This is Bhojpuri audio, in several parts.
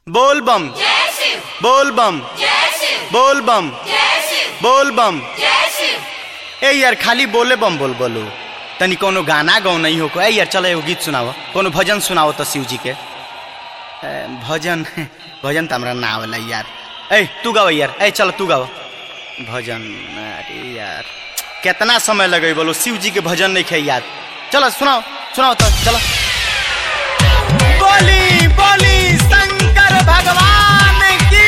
बोल बम जय शिव बोल बम जय शिव बोल बम जय शिव बोल बम जय शिव ए यार खाली बोले बम बोल बोलो तनी कोनो गाना गाओ नहीं हो को ए यार चलो एगो गीत सुनाओ कोनो भजन सुनाओ तो शिव जी के ए, भजन भजन तो हमरा ना आवला यार ए तू गाओ यार ए चलो तू गाओ भजन अरे यार कितना समय लगे बोलो शिव जी के भजन नहीं खे याद चलो सुनाओ सुनाओ तो चलो बोली बोली शंकर भगवान की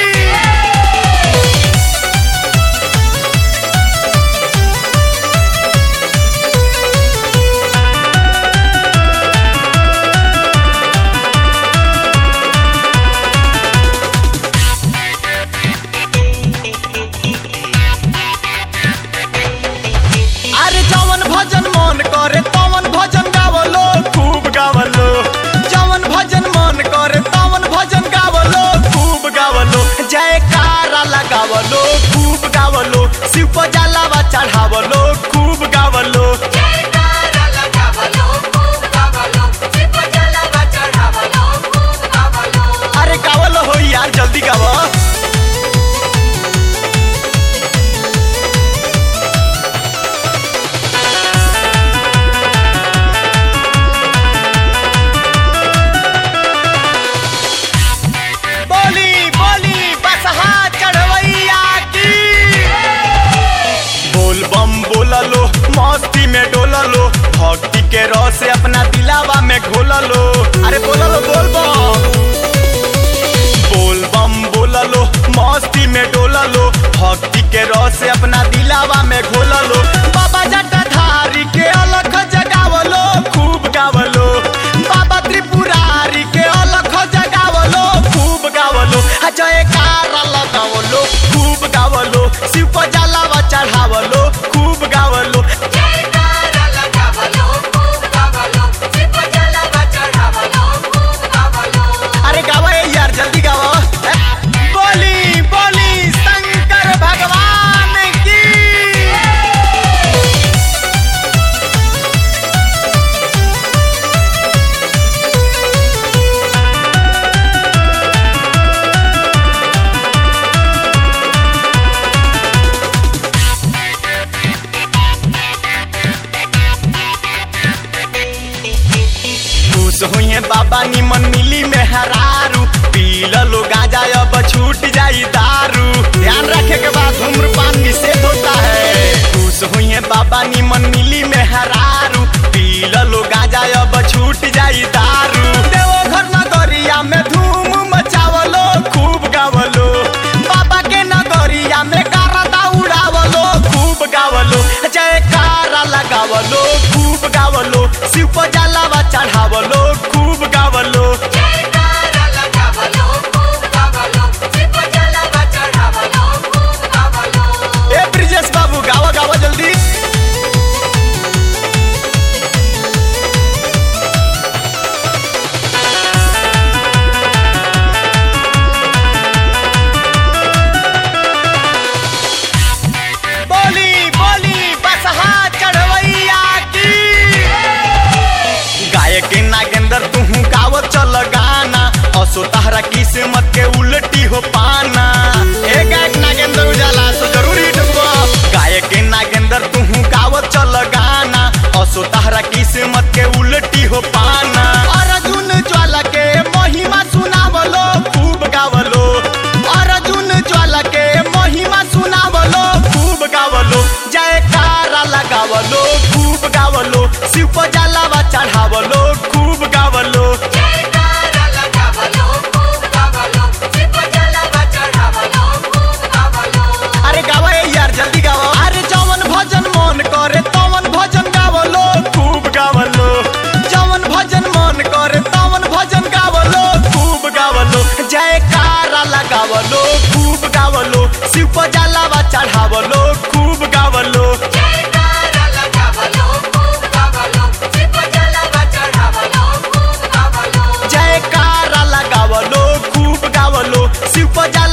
अरे जवन भजन मन करे तवन भजन गावलो खूब गावलो जवन भजन मन करे तवन भजन गावलो खूब गावलो जयकारा लगावलो खूब गावलो शिव को जलावा चढ़ावलो खूब गावलो जयकारा लगावलो खूब गावलो शिव जलावा चढ़ावलो खूब गावलो अरे गावलो हो यार जल्दी गावो बोली बोली बसहा चढ़वैया की बोल बम बोललो मस्ती में डोललो भक्ति के रस से अपना दिलावा में घोललो अरे बोललो बोल बम बोल बम बोललो मस्ती में डोललो भक्ति के रस से अपना दिलावा में घोललो बाबा जटाधारी के अलख जगावलो खूब गावलो बाबा त्रिपुरारी के अलख जगावलो खूब गावलो आ जयकारा लगावलो खूब गावलो शिव को जलावा चढ़ावलो खूब गावलो जयकारा लगावलो खूब गावलो शिव जलावा चढ़ावलो खूब गावलो अरे गावो ए यार जल्दी गावो ए, बोली बोली शंकर भगवान की खुश हुई बाबा निमन मिली में हरारू पील लो गाजा अब छूट जाई दारू ध्यान रखे के बाद धूम्रपान निषेध होता है खुश हुई बाबा निमन मिली में हरारू पील लो गाजा अब छूट जाई दारू देवघर नगरिया में धूम मचावलो खूब गावलो बाबा के नगरिया में कारदा उड़ावलो खूब गावलो जयकारा लगावलो खूब गावलो शिव को जलावा चढ़ावलो खूब गावलो जयकारा लगावलो खूब गावलो शिव जलावा चढ़ावलो खूब गावलो ए ब्रिजेश बाबू गावा गावा जल्दी बोली बोली बसहा चढ़वैया की गायक नागेंद्र तुहू गावत चल गाना असो तहरा किस्मत के उल्टी हो पाना ए गायक नागेंद्र उजाला सो जरूर हिट हुआ गायक नागेंद्र तुहू गावत चल गाना असो तहरा किस्मत के उल्टी हो पाना अर्जुन ज्वाला के महिमा सुनावलो खूब गावलो अर्जुन ज्वाला के महिमा सुनावलो खूब गावलो जयकारा लगावलो खूब गावलो शिव को जलावा चढ़ावलो खूब गावलो जयकारा लगावलो खूब गावलो शिव जलावा चढ़ावलो खूब गावलो अरे गावा ए यार जल्दी गावा अरे जवन भजन मन करे तवन भजन गावलो खूब गावलो जवन भजन मन करे तवन भजन गावलो खूब गावलो जयकारा लगावलो खूब गावलो शिव को जलावा चढ़ावलो खूब गावलो जयकारा लगावलो खूब गावलो शिव जलावा चढ़ावलो खूब गावलो जयकारा लगावलो खूब गावलो शिव को जलावा